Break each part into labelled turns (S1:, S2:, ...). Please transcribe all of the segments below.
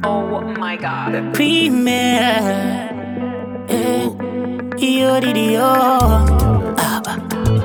S1: Oh my god.
S2: Premier. Eh, io di Dio. Abba,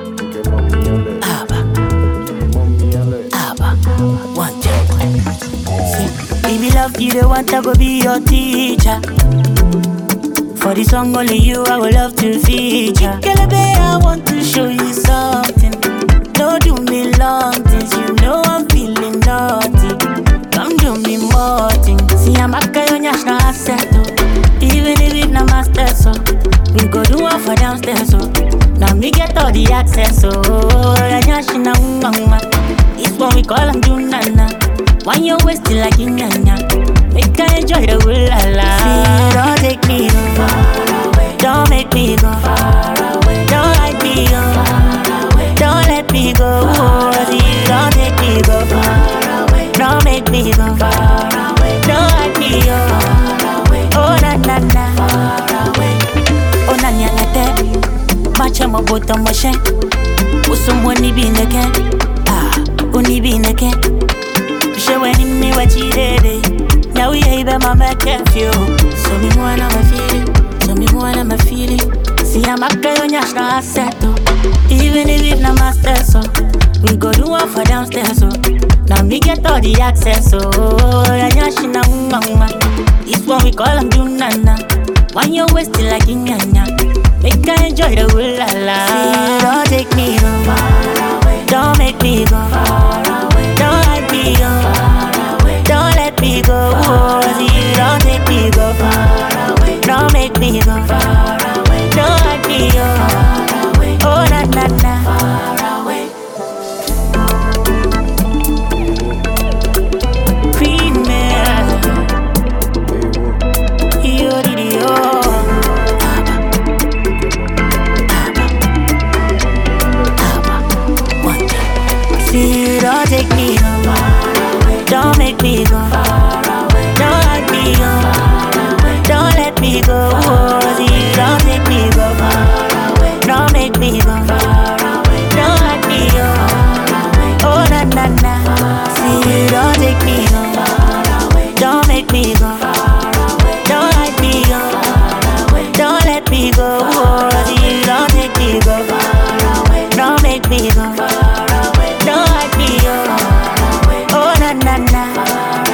S2: Abba, Abba. One, two. See, if you love you, the one I go be your teacher. For the song, only you I would love to feature. Kelebe, I want to show you something. Don't do me long things, you know I'm feeling naughty. Come do me more things. See, I'm a guy on your asset, oh. Even if it not my stress, so we go do one for downstairs, so now me get all the access, so yeah, yeah, she na mama. It's what we call them do nana. Why you wasting like in nyanya? Make I enjoy the whole la la. See, don't take me no far away. Don't make me go far away. Don't let me go far away. Don't let me go. See, don't take me go far away. Don't make me go far away. Don't let me go far away. Oh na na na. Far away. Oh na nya na te. Macha mo boto mo she. Usumo ni bineke. Ah, uni bineke. She when in me what you did. Now we ain't my make you. So me wanna my feeling. So me wanna my feeling. See I'm a guy on your asset. Even if it not my stress, so we go do one for downstairs. So now me get all the access. So yeah, yeah, she na mama. It's what we call them do nana. Why you wasting like in nyanya? Make I enjoy the whole la la. See, don't take me no far away. Don't make me go far away. Don't let me go far away. Don't let me go. See, don't take me go far away. Don't make me go far away. Don't let me go far away. Oh na na na. Far away. Premier. Io di Dio. One day. See, don't take me no far away. Don't make me go far away. Don't let me go far away. Don't let me go. See, don't take me go far away. Don't make me go far away. Don't let me go far away. Oh na na na. See, don't take me go far away. Don't make me go far away. Don't let me go far away. Don't let me go. See, don't take me go far away. Don't make me go far away. Don't let me go far away. Oh na na na.